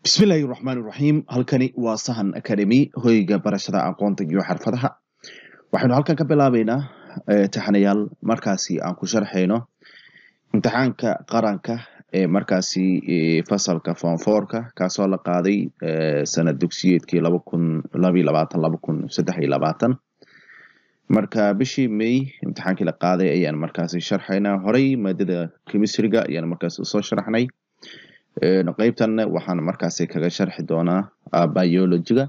bismillaahi raxmaani raxiim halkani waa sahan academy hoyga barashada aqoonta iyo xirfadaha waxaynu halkan ka bilaabeynaa taxanayaal markaasi aan ku sharxayno imtixaanka qaranka ee markaasi fasalka foonfoorka kaasoo la qaaday sanad dugsiyeedkii laba kun labayo labaatan laba kun saddex iyo labaatan marka bishii may imtixaankii la qaaday ayaan markaasi sharxaynaa horey maadada chemistryga ayaan markaasi usoo sharaxnay qeybtan waxaan markaasi kaga sharxi doonaa biologyga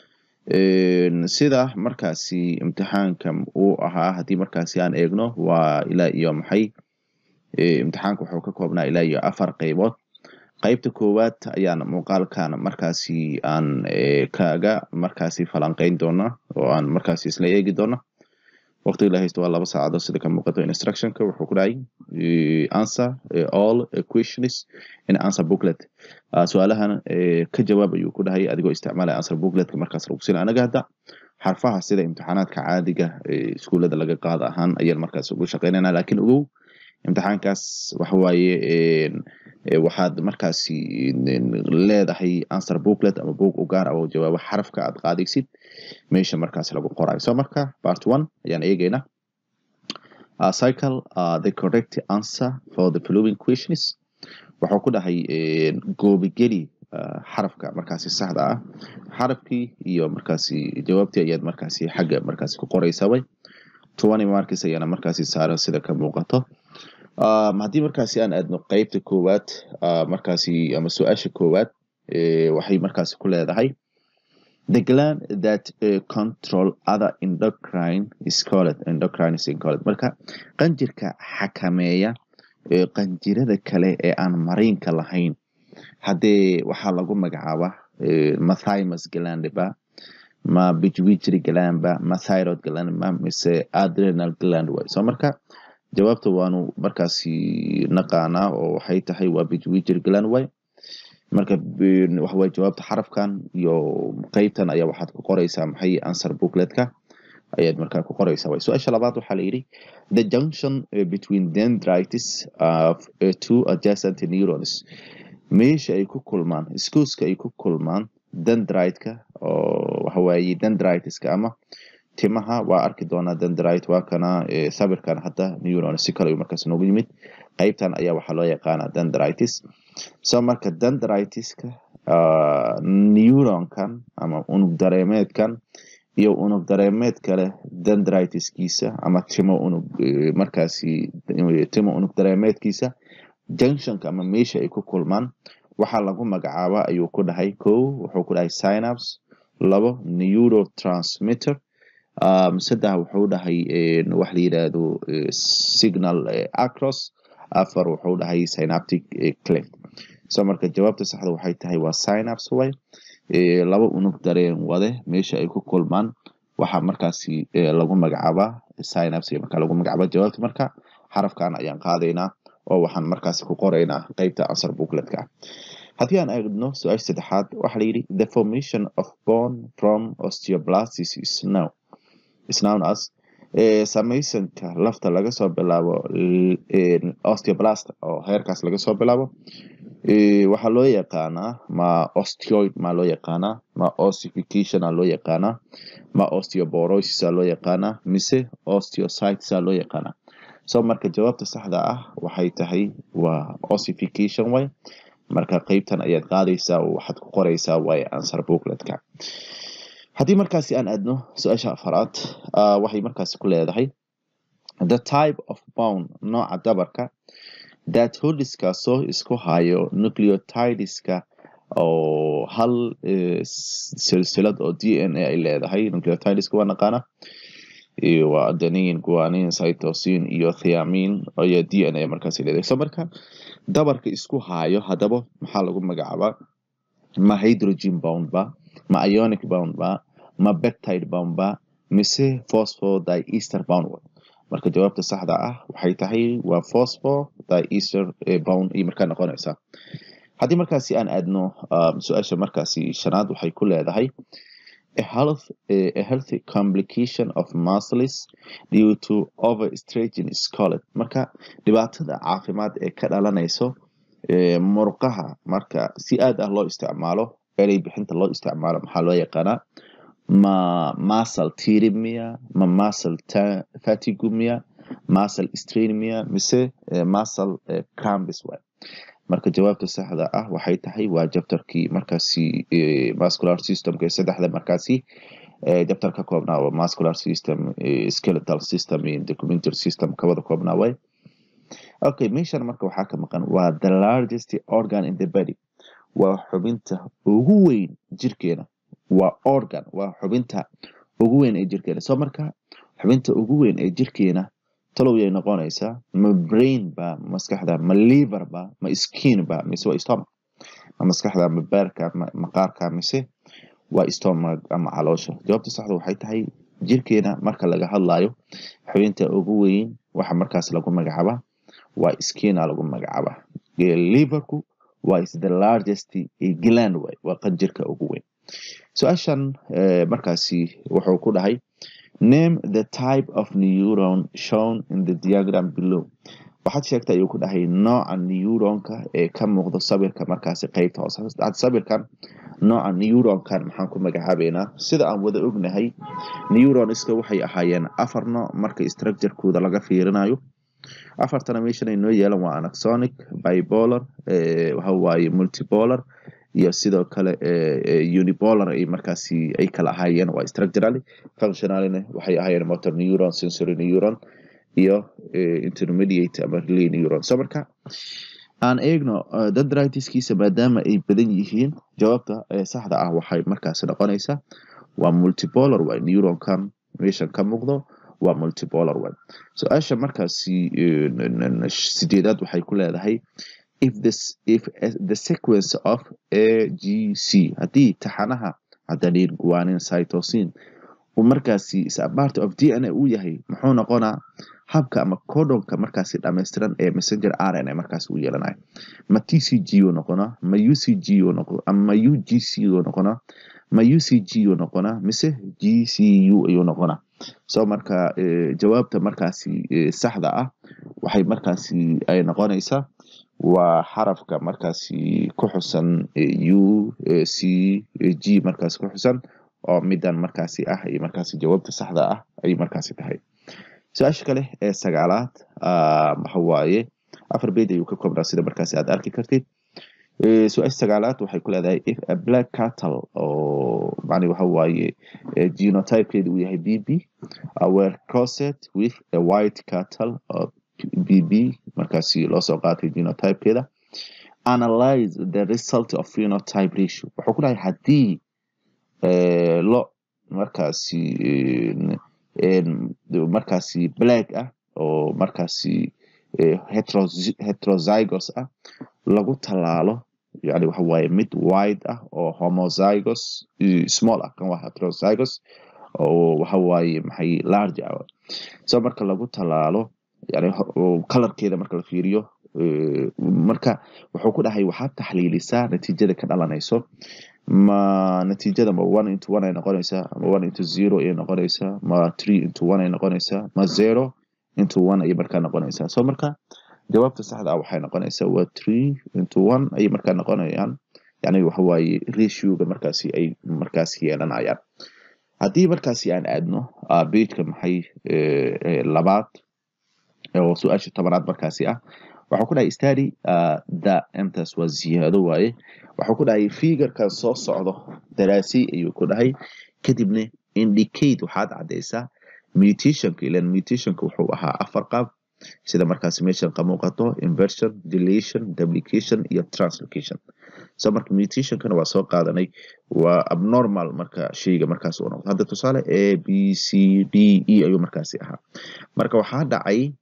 sida markaasi imtixaanka uu ahaa haddii markaasi aan eegno waa ilaa iyo maxay imtixaanka wuxuu ka koobnaa ilaa iyo afar qeybood qeybta koowaad ayaan muuqaalkan markaasi aan kaga markaasi falanqeyn doona oo aan markaasi isla eegi doona waqtiga la haysto waa laba saacadood sida ka muuqato instructionka wuxuu ku dhahay answer all questions in answer booklet su-aalahan ka jawaab ayuu ku dhahay adigoo isticmaalaya answer bookletka markaas lagu sina anaga hadda xarfaha sida imtixaanaadka caadiga iskuullada laga qaado ahaan ayaan markaas ugu shaqeynayna laakiin ogow imtixaankaas waxawaaye waxaad markaasi leedahay answer booklet ama book u gaar ah oo jawaabo xarafka aad qaadaysid meesha markaasi lagu qorayo so marka part one ayaan eegeynaa uh, cycle uh, the correct answer for the following questions wuxuu ku dhahay goobigeli uh, xarafka markaasi saxda ah xarafkii iyo markaasi jawaabtii ayaad markaasi xagga markaasi ku qoraysaa way twenty markis ayaana markaasi saaran sida ka muuqato um, haddii markaasi aan aadno qeybta koowaad uh, markaasi ama su-aasha koowaad waxay markaasi ku leedahay the gland that uh, control other endocrine is called endocrine is called marka qanjirka xakameeya qanjirada kale ee aan mariinka lahayn haddee waxaa lagu magacaaba ma thymus gland ba ma pituitary gland ba ma thyroid gland ma mise adrenal gland way so marka jawaabta waanu markaasi naqaanaa oo waxay tahay waa pituitary gland way marka waxaway jawaabta xarafkan iyo qeybtan ayaa waxaad ku qoraysaa maxay answer bookletka ayaad markaa ku qoraysaa way su-aasha labaad waxaa la yidhi the junction between dendritis of two adjacent neurons meesha ay ku kulmaan schooska ay ku kulmaan dendritka oo waxawaaye dendritiska ama timaha waa arki doonaa dendrit waa kana sawirkan hadda neuron si kale markaas noogu yimid qeybtan ayaa waxaa loo yaqaanaa dendritis so marka dendritiska neuronkan ama unug dareemeedkan iyo unug dareemeed kale dendritiskiisa ama timo unug markaasi timo unug dareemeedkiisa junctionka ama meesha ay ku kulmaan waxaa lagu magacaaba ayuu ku dhahay ko wuxuu ku dhahay synaps labo neurotransmitter um, saddex wuxuu dhahay wax la yidhaahdo signal acros afar wuxuu dhahay synaptic cleft so marka jawaabta saxda waxay tahay waa synaps way laba unug dareen wade meesha ay ku kulmaan waxaa markaasi lagu magacaabaa synaps marka lagu magacaaba jawaabta marka xarafkan ayaan qaadaynaa oo waxaan markaasi ku qoraynaa qeybta answer bookletka haddii aan eegno su-aasha saddexaad waxaa la yidhi the formation of bone from osteoblastis is now is known as samaysanka lafta laga soo bilaabo osteoblast oo heerkaas laga soo bilaabo waxaa loo yaqaanaa ma osteoid ma loo yaqaanaa ma ossification a loo yaqaanaa ma osteoborosis a loo yaqaanaa mise osteocytes a loo yaqaanaa so marka jawaabta saxda ah waxay tahay waa ossification way marka qeybtan ayaad qaadaysaa oo waxaad ku qoraysaa way answer bookletka haddii markaasi aan aadno su-aasha afaraad waxay markaasi ku leedahay the type of bound nooca dabarka that holdiskaasoo isku hayo nucleotideska oo hal silsilad oo d n a ay leedahay nucleotideska waa naqaana waa adenin guanin cytosin iyo thiamin iyo d n a markaasi leedahay so marka dabarka isku hayo haddaba maxaa lagu magacaabaa ma hydrogen bound ba ma ionic bound ba ma beptide bound ba mise phosphodiester bound marka jawaabta saxda ah waxay tahay waa phosphodiester bound iyo markaa noqonaysaa haddii markaasi aan aadno su-aasha markaasi shanaad waxay ku leedahay a health a healthy complication of muscles due to overstretching is called marka dhibaatada caafimaad ee ka dhalanayso murqaha marka si aad ah loo isticmaalo erey bixinta loo isticmaalo maxaa loo yaqaanaa ma muscle tearing miya ma muscle fatigue miya muscle strain miya mise muscle cramps waay marka jawaabta saxda ah waxay tahay waa jabtarkii markaasi muscular systemka ee saddexda markaasi jabtar ka koobnaa waa muscular system skeletal system iyo documentary system kawada koobnaa waay okay meeshan marka waxaa ka maqan waa the largest organ in the body waa xubinta ugu weyn jirkeena waa organ waa xubinta ugu weyn ee jirkeena soo marka xubinta ugu weyn ee jirkeena talow yay noqonaysaa ma brain ba maskaxda ma liver ba ma skin ba mise waa stomach ma maskaxda ma beerka ma maqaarka mise waa stomach ama caloosha jawaabta saxda waxay tahay jirkeena marka laga hadlayo xubinta ugu weyn waxa markaas lagu magacaaba waa skina lagu magacaaba liverku waa is the largest gland way waa qanjirka ugu weyn su-aashan markaasi wuxuu ku dhahay name the type of neuron shown in the diagram below waxaad sheegtay ayuu ku dhahay nooca neuronka ee ka muuqdo sawirka markaasi qeybta hoose sawirkan nooca neuronkan maxaan ku magacaabeynaa sida aan wada ognahay neuronska waxay ahaayeen afar nooc marka structurekooda laga fiirinayo afartana meeshan ay noo yeelan waa anaxonic bipolar waxawaaye multipolar iyo sidoo kale unipolar ay markaasi ay kala ahaayeen waa structurally functionalina waxay ahaayeen motor neuron sensory neuron iyo intermediate ama relay neuron so marka aan eegno dendritiskiisa maadaama ay badan yihiin jawaabta saxda ah waxay markaasi noqonaysaa waa multipolar waa neuronkan meeshan ka muuqdo waa multipolar way su-aasha markaasi sideedaad waxay ku leedahay if this if the sequence of a g c haddii taxanaha cadaniin guanin cytosin uu markaasi is a part of d n a uu yahay muxuu noqonaa habka ama codonka markaasi dhammaystiran ee messenger r n a markaasi uu yeelanayo ma t c g uu noqonaa ma u c g uu noqo ma u g c uu noqonaa ma u c g uu noqonaa mise g c u ayuu noqonaa so marka jawaabta markaasi saxda ah waxay markaasi ay noqonaysaa waa xarafka markaasi ku xusan u c g markaasi ku xusan oo midan markaasi ah iyo markaasi jawaabta saxda ah ayay markaasi tahay su-aasha kale ee sagaalaad waxa waaye afar beed ayuu ka koobnaa sida markaasi aad arki kartid su-aasha sagaalaad waxay ku leedahay if a black cattle oo mani waxa waaye genotypekeeda uu yahay b b were crossed with a white cattle oo b b markaasi loo soo qaatay genotypekeeda analyze the result of phenotype ratio wuxuu ku dhahay haddii lo markaasi markaasi black ah oo markaasi heterozygos ah lagu tallaalo yani waxa waaye mid wide ah oo homozygos small ah kan waa heterozygos oo waxa waaye maxay large ah so marka lagu tallaalo yani colorkeeda marka la fiiriyo marka wuxuu ku dhahay waxaad taxliilisaa natiijada ka dhalanayso ma natiijada ma one into one ay noqonaysaa ma one into zero ayay noqonaysaa ma three into one ay noqonaysaa ma zero into one ayay markaa noqonaysaa so marka jawaabta saxda ah waxay noqonaysaa waa three into one ayay markaa noqonayaan yani waxa waaye ratioga markaasi ay markaasi yeelanayaan haddii markaasi aan aadno bejka maxay labaad oo su-aasha tobanaad markaasi ah waxuu ku dhahay stady the intaas waa ziyaado waaye waxuu ku dhahay figurkan soo socdo daraasi ayuu ku dhahay kadibna indicate waxaad caddaysaa mutationka ilan mutationka wuxuu ahaa afar qaab sida markaasi meeshan ka muuqato inversion deletion duplication iyo translocation so marka mutationkana waa soo qaadanay waa abnormal marka sheyga markaas uu noqdo hadda tusaale a b c d e ayuu markaasi ahaa marka waxaa dhacay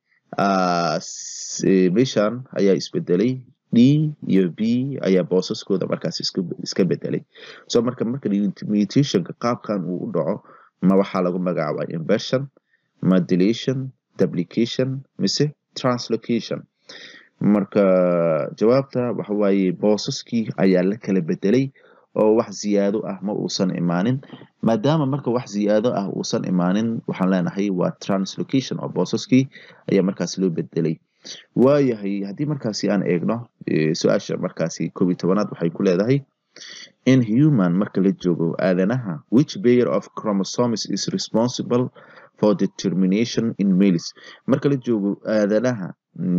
meeshan ayaa isbedelay d iyo b ayaa boosaskooda markaas iska bedelay so marka marka mutationka qaabkan uu u dhaco ma waxaa lagu magacaabaa inversion ma deletion duplication mise translocation marka jawaabta waxa waaye boosaskii ayaa la kala bedelay oo wax ziyaado ah ma uusan imaanin maadaama marka wax ziyaado ah uusan imaanin waxaan leenahay waa translocation oo boosaskii ayaa markaas loo bedelay waayahay haddii markaasi aan eegno su-aasha markaasi koob iyo tobanaad waxay ku leedahay in human marka la joogo aadanaha which pair of chromosomes is responsible for determination in males marka la joogo aadanaha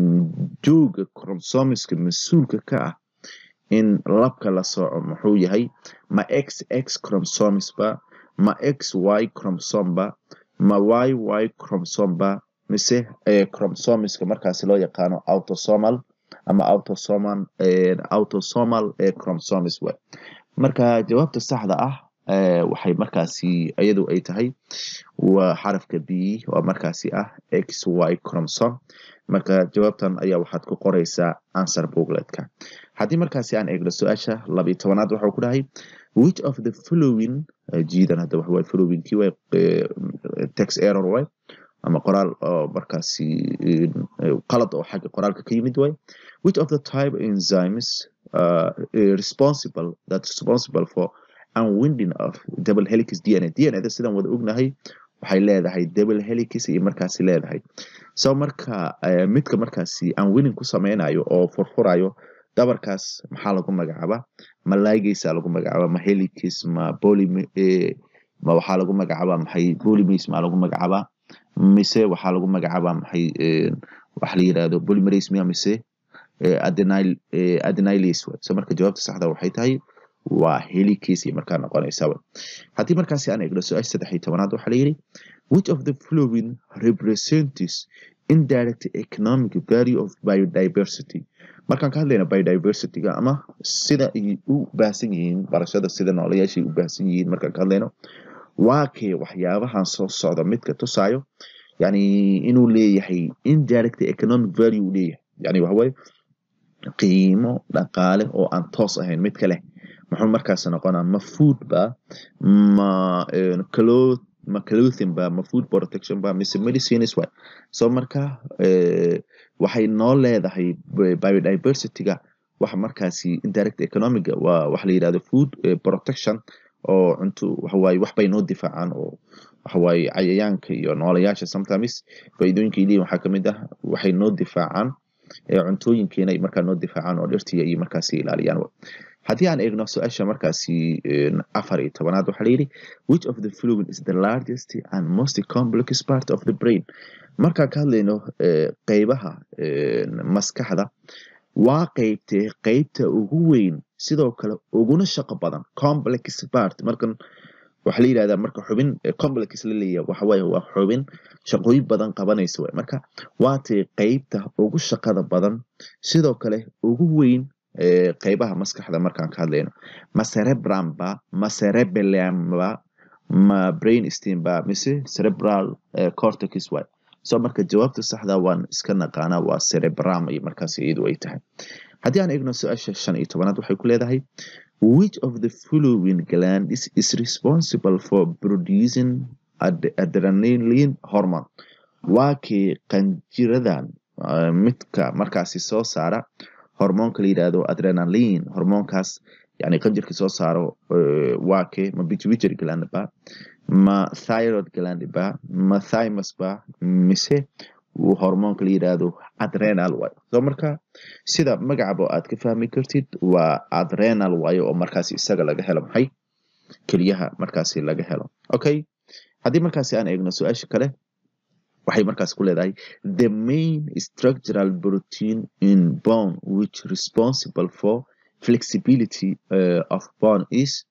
jooga chromosomeska mas-uulka ka ah in labka la sooco muxuu yahay ma x x chromosomes ba ma x y chromosome ba ma y y chromosome ba mise chromosomeska markaasi loo yaqaano autosomal ama autosomal autosomal chromosomes way marka jawaabta saxda ah waxay markaasi iyadu ay tahay waa xarafka b oo markaasi ah x y chromosome marka jawaabtan ayaa waxaad ku qoreysaa answer bookletka haddii markaasi aan eegno su-aasha labiyo tobanaad waxau ku dhahay which of the following jiidan hadda waxaway followingkii way tex error way ama qoraal oo markaasi qalad oo xagga qoraalka ka yimid way which of the type enzymes uh, responsible that's responsible for unwinding of double helix dna dna sidaan wada ognahay waxay leedahay double helix iyo markaasi leedahay so marka midka markaasi unwinning ku sameynayo oo furfurayo dabarkaas maxaa lagu magacaaba ma ligasa lagu magacaaba ma helix ma poly ma waxaa lagu magacaaba maxay polymis ma lagu magacaaba mise waxaa lagu magacaaba maxay waxa la yirahdo polymerase miya mise adenyl adenylase so marka jawaabta saxda waxay tahay waa helix iyo markaa noqonaysaa haddii markaasi aan eegno su-aasha saddex iyo tobanaad waxaa layidhi which of the following represents indirect economic value of biodiversity markaan ka hadlayna biodiversityga ama sida ay u baahsan yihiin barashada sida noolayaashay u baahsan yihiin markaan ka hadlayno waa kee waxyaabahan soo socda midka tusaayo yani inuu leeyahay indirect economic value uu leeyahay yani waxaweye qiimo dhaqaale oo aan toos ahayn mid kaleh muxuu markaas noqonaa ma food ba ma cloth ma clothing ba ma food protection ba mise medicines way so marka waxay noo leedahay biodiversityga waxa markaasi indirect economiga waa waxa la yidhahdo food protection oo cunto waxawaaye wax bay noo difaacaan oo waxawaaye cayayaanka iyo noolayaasha sometimes faa'iidooyinka leeyihin waxaa kamid ah waxay noo difaacaan cuntooyinkeena ay markaa noo difaacaan oo dhirtiya iyo markaasi ilaaliyaan haddii aan eegno su-aasha markaasi afar iyo tobanaad waxaa layidhi which of the following is the largest and most complex part of the brain markaan ka hadlayno qeybaha maskaxda waa qeybtee qeybta ugu weyn sidoo kale uguna shaqo badan complex part markan waxaa la yidhahdaa marka xubin complex la leeyahay waxawaaye waa xubin shaqooyin badan qabanaysa way marka waatay qeybta ugu shaqada badan sidoo kale ugu weyn qeybaha maskaxda markaan ka hadlayno ma cerebrum ba ma cerebellum ba ma brain stem ba mise cerebral cortex way so marka jawaabta saxda waan iska naqaanaa waa cerebrum iyo markaas iyadu ay tahay haddii aan eegno su-aasha shan iyo tobanaad waxay ku leedahay which of the following glands is responsible for producing adrenaline hormone waa kii qanjiradan midka markaasi soo saara hormoonka la yidhaahdo adrenaline hormoonkaas yani qanjirka soo saaro waa kee ma pituitary gland ba ma thyroid gland ba ma thymus ba mise hormoonka la yidhaahdo adrenal way so marka sida magacaba aad ka fahmi kartid waa adrenal waayo oo markaasi isaga laga helo maxay keliyaha markaasi laga helo okay haddii markaasi aan eegno su-aasha kale waxay markaas ku leedahay the main structural protein in bone which responsible for flexibility uh, of bone is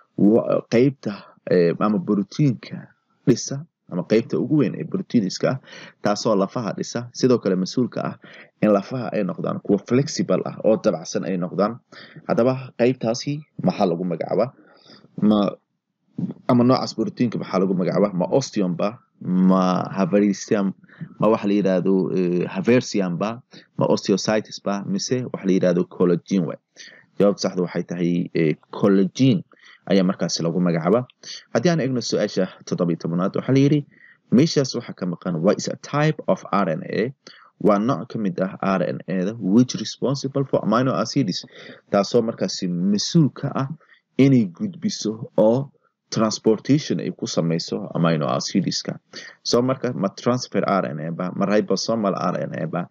qeybta ama brotiinka dhisa ama qeybta ugu weyn ee brotiiniska ah taasoo lafaha dhisa sidoo kale mas-uulka ah in lafaha ay noqdaan kuwa flexible ah oo dabacsan ay noqdaan haddaba qeybtaasi maxaa lagu magacaabaa ma ama noocaas brotiinka maxaa lagu magacaabaa ma osteon ba ma haversium ma waxa la yidhahdo haversium ba ma osteocytes ba mise waxa la yidhahdo collagen way jawaabta saxda waxay tahay collagen ayaa markaasi lagu magacaabaa haddii aan eegno su-aasha toddobiyo tobanaad waxaa la yidhi meeshaas waxaa ka maqan what is a type of r n a waa nooc ka mid ah r n a da which responsible for amino acids taasoo markaasi mas-uul ka ah inay gudbiso oo transportation ay ku samayso amino acidska so marka ma transfer r n a ba ma ribosomal r n a ba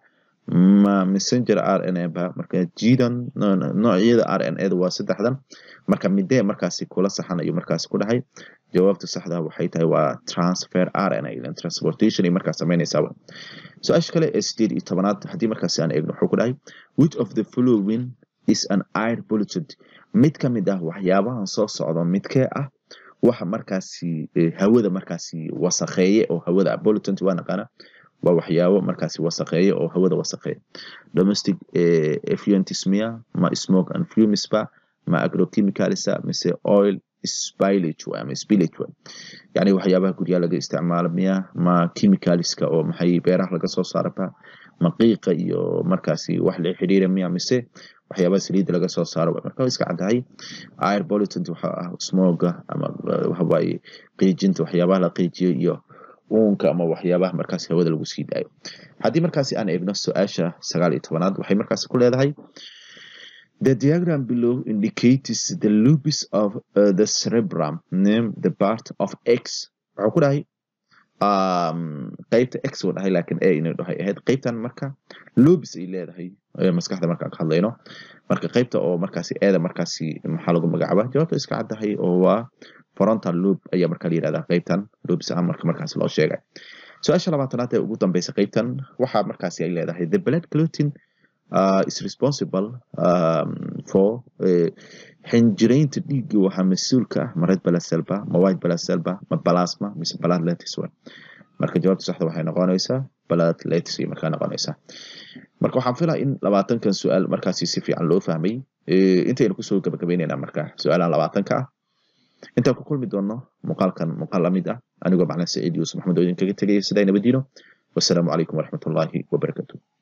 ma messenger r n a ba marka jidan noocyada r n a da waa saddexdan marka midee markaasi kula saxan ayuu markaasi ku dhahay jawaabta saxda waxay tahay waa transfer r n a ilan transportation ay markaas samaynaysaa su-aasha kale ee sideed iyo tobanaad haddii markaasi aan eegno wuxuu ku dhahay which of the following is an air polluted mid ka mid ah waxyaabahan soo socda midkee ah waxa markaasi hawada markaasi wasakheeye oo hawada pollutant waa naqaana waa waxyaabo markaasi wasakheeye oo hawada wasakheeye domestic effluents miya ma smoke and fumes ba ma agrochemicalsa mise oil spillage waa ama spillage waa yani waxyaabaha guryaha laga isticmaalo miya ma chemicalska oo maxay beeraha laga soo saaro ba ma qiiqa iyo markaasi wax la xiriira miya mise waxyaabaha saliidda laga soo saaro marka way iska caddahay air pollutant waxa ah smoga ama waxawaaye qiijinta waxyaabaha la qiijiyo iyo uunka ama waxyaabaha markaasi hawada lagu sii daayo haddii markaasi aan eegno su-aasha sagaal iyo tobanaad waxay markaasi ku leedahay The diagram below indicates the lobes of uh, the cerebrum, name the part of X. Wuxuu ku dhahay qaybta x uu dhahay laakiin a inay dhahay ahayd qaybtan marka lobes ay leedahay maskaxda markaan ka hadlayno marka qaybta oo markaasi eeda markaasi maxaa lagu magacaabaa jawaabta iska caddahay oo waa frontal loop ayaa marka la yidhahdaa qaybtan lobes ah marka markaasi loo sheegay su-aasha labaatanaad ee ugu dambeysa qaybtan waxaa markaasi ay leedahay the blood clotting uh, is responsible um, for uh, xinjiraynta dhiigga waxaa mas-uulka ah ma red blood cell ba ma white blood cell ba ma plasma mise blood lettuce wa marka jawaabta saxda waxay noqonaysaa blood lettuce ay markaa noqonaysaa marka waxaan filaa in labaatankan su-aal markaasi si fiican loo fahmay intaynu kusoo gabagabaynaynaa marka su-aalahan labaatanka ah intaan ku kulmi doonno muuqaalkan muuqaal lamid ah anigoo macnaa saciid yuusuf maxamed oo idinkaga tegaya sidaa nabadiino wasalaamu calaykum waraxmatullaahi wabarakatuh